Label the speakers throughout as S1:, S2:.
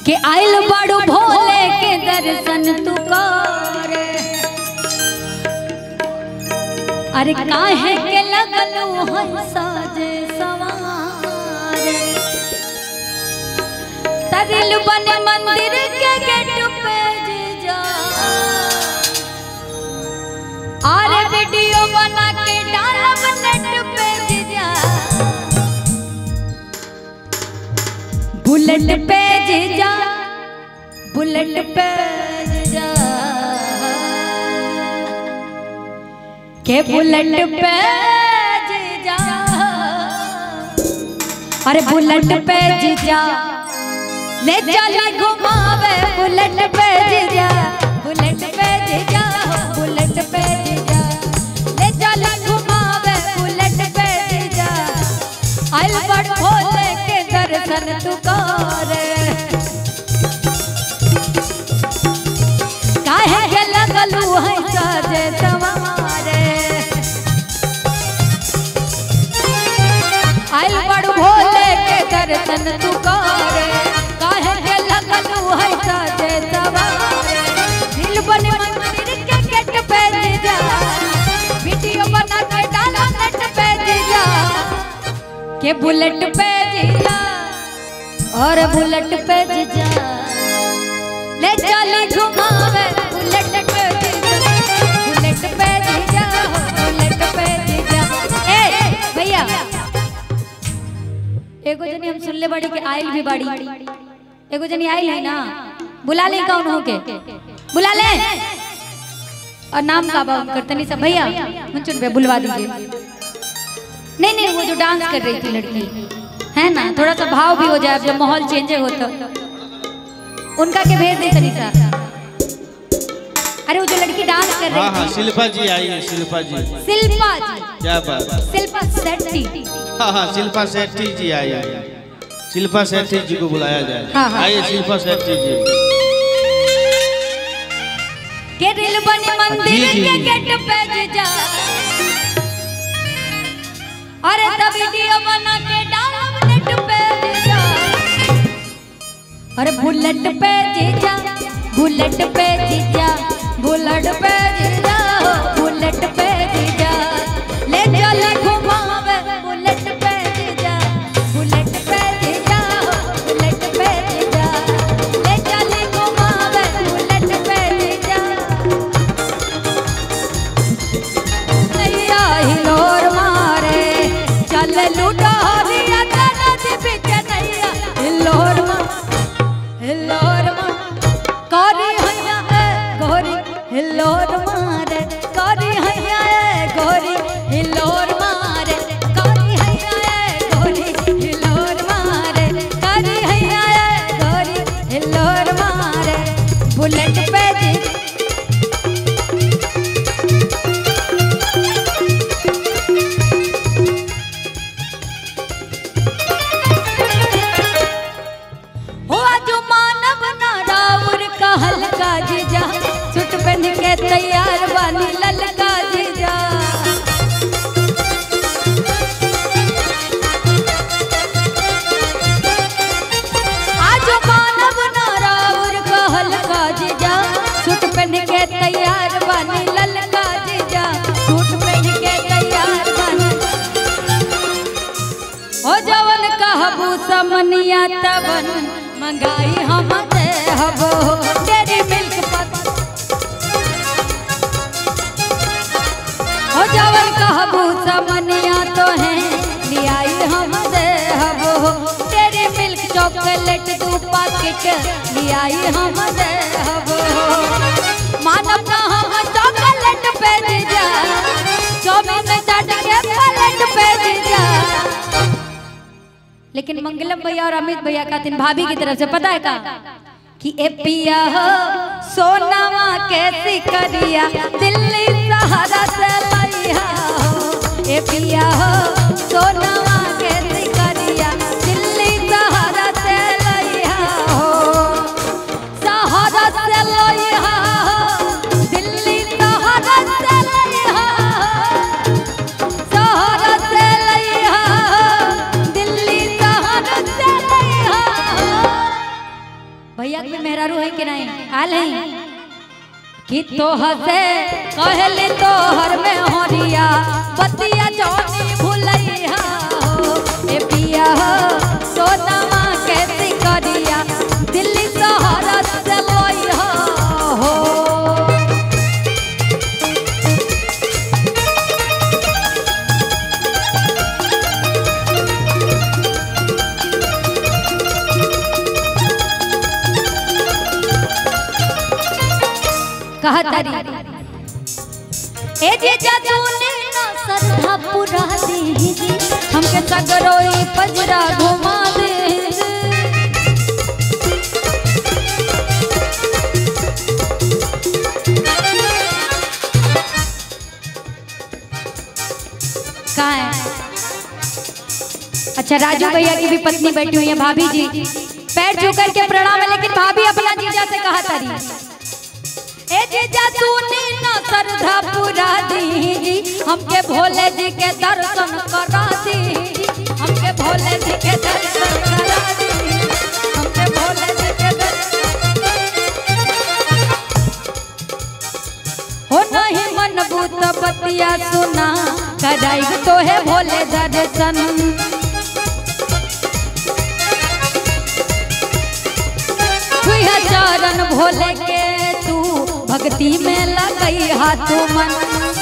S1: के आइल बड़ू भोले के दर्शन तू करे अरे काहे के लगलू हंसा जे सवारे तरिल बन मंदिर के गेट पे जे जा अरे वीडियो बना के डालब नेट पे जे जा बुलेट पे जे जा बुलेट पे जे जा के बुलेट पे जे जा अरे बुलेट पे जे जा ले चली घुमावे बुलेट पे जे जा बुलेट पे जे जा बुलेट पे जे जा ले चली घुमावे बुलेट पे जे जा आइल बड़ भोले के दर्शन तू करे काहे के लगलू है साजे सवारे आइल बड़ भोले के दर्शन तू करे काहे के लगलू है साजे सवारे दिल बन मंदिर के गेट पे जा वीडियो बना के डाला नेट पे जा के बुलेट पे जीजा और बुलेट पे जीजा ले चली घुमावे बुलेट पे जीजा बुलेट पे जीजा बुलेट पे जीजा ए भैया एगो जनी हम सुनले बड़ी के आइल भी बड़ी एगो जनी आइल है ना बुला ले कौन हो के बुला ले और नाम का बा उनकर तनी सा भैया मुंचुन पे बुलवा दीजिए नहीं नहीं वो जो डांस कर रही थी लड़की है ना थोड़ा सा भाव भी हो जाए अब जब माहौल चेंज हो तो उनका के भेज दे तनीसा अरे वो जो लड़की डांस कर
S2: हाँ हाँ
S1: रही थी
S2: शिल्पा जी आई है शिल्पा जी
S1: शिल्पा जी
S2: क्या बात है?
S1: शिल्पा शेट्टी
S2: हाँ हाँ शिल्पा शेट्टी जी आई है शिल्पा शेट्टी जी को बुलाया जाए
S1: हाँ, हाँ।
S2: आइए शिल्पा शेट्टी जी
S1: के दिल बने मंदिर
S2: जी, जी।
S1: के गेट पे जा अरे तब वीडियो बना के डालब नेट पे जा अरे बुलेट पे जीजा बुलेट पे जीजा बुलेट पे जीजा बुलेट पे जीजा ले चले घुमावे बुलेट पे जीजा बुलेट पे जीजा बुलेट पे जीजा ले चले घुमावे बुलेट पे जीजा नैया हिलोर मारे चल लूटा दिया नदी बिच नैया हिलोर मारे हिलोर मारे करी हैया ए गोरी हिलोर मारे करी हैया ए गोरी हिलोर मारे करी हैया ए गोरी हिलोर मारे करी हैया ए गोरी हिलोर मारे बुलेट पे जी हो जो मानव ना राउर का हल्का जीजा सुट पहन के तैयार बानी ललका जीजा आज मानव ना राउर का हल्का जीजा सुट पहन के तैयार बानी ललका जीजा सुट पहन के तैयार बानी ओ जवन कहबू समनिया तवन मंगाई हम ते हबो तेरी मिल्क पत ओ जवन कहबू समनिया तो है लियाई हम दे हबो तेरी मिल्क चॉकलेट दू पैकेट लियाई हम दे हबो मानव ना हम चॉकलेट पे दे जा चौबीस चाट के प्लेट पे दे जा लेकिन मंगलम भैया और अमित भैया का दिन भाभी की तरफ से पता है का कि ए पिया हो सोनावा कैसी करिया दिल्ली सहारा से लइहा हो ए पिया हो सोनावा कैसी करिया दिल्ली सहारा से लइहा हो सहारा से लइहा हो दिल्ली सहारा से लइहा हो सहारा से लइहा हो दिल्ली सहारा से लइहा हो भैया के मेहरारू है कि नहीं आल है कि तो हसे कहले तो हर में होरिया बतिया जोनी भुलैया हो ए पिया हो सोनमा के सिकरिया दिल्ली शहर से लइहा हो कहा तारी ए जे जादूने ना सरधा पुरा दी हमके सगरोई पजरा घुमा दे कहाँ है अच्छा राजू भैया की भी पत्नी बैठी हुई है भाभी जी पैर छू करके प्रणाम है लेकिन भाभी अपना जीजा से कहा तारी ए जीजा तूने ना श्रद्धा पूरा दी हमके भोले जी के दर्शन करा दी हमके भोले जी के दर्शन करा दी हमके भोले जी के दर्शन हो नहीं मन भूत बतिया सुना कराई तो है भोले दर्शन छुइहा चरण भोले के तू भक्ति में लगई हाथ मन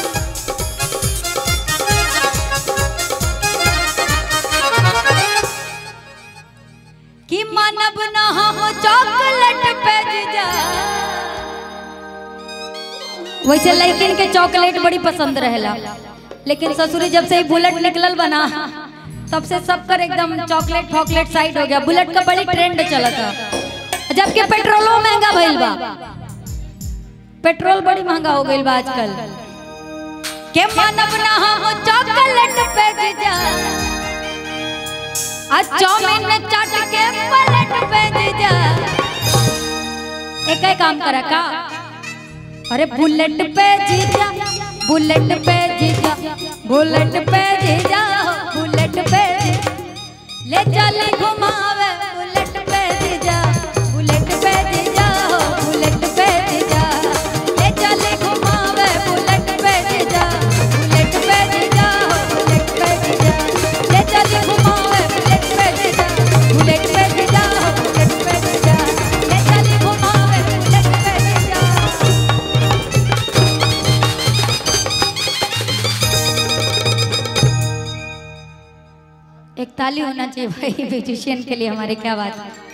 S1: कि मानव न हम चॉकलेट पे जा वैसे लड़किन के चॉकलेट बड़ी पसंद रहेला लेकिन ससुरी जब से ही बुलेट निकलल बना तब से सब कर एकदम चॉकलेट फॉकलेट साइड हो गया बुलेट का बड़ी ट्रेंड चला था जबकि पेट्रोलो महंगा भइल बा पेट्रोल बड़ी महंगा हो गइल बा आजकल के मानव ना हम चॉकलेट पे जा आज चाउमीन में चाट के पलट पे जा एक ही काम करा का अरे बुलेट पे जीजा बुलेट पे जीजा बुलेट पे जीजा बुलेट पे ले चले घुमावे बुलेट पे जीजा बुलेट पे जीजा बुलेट पे जीजा ले चले घुमावे बुलेट पे जीजा बुलेट पे जीजा बुलेट पे जीजा ले चले घुमावे बुलेट पे जीजा बुलेट पे जीजा बुलेट पे जीजा ले चले घुमावे बुलेट पे जीजा एक ताली होना चाहिए भाई ब्यूटिशियन के लिए हमारे क्या बात है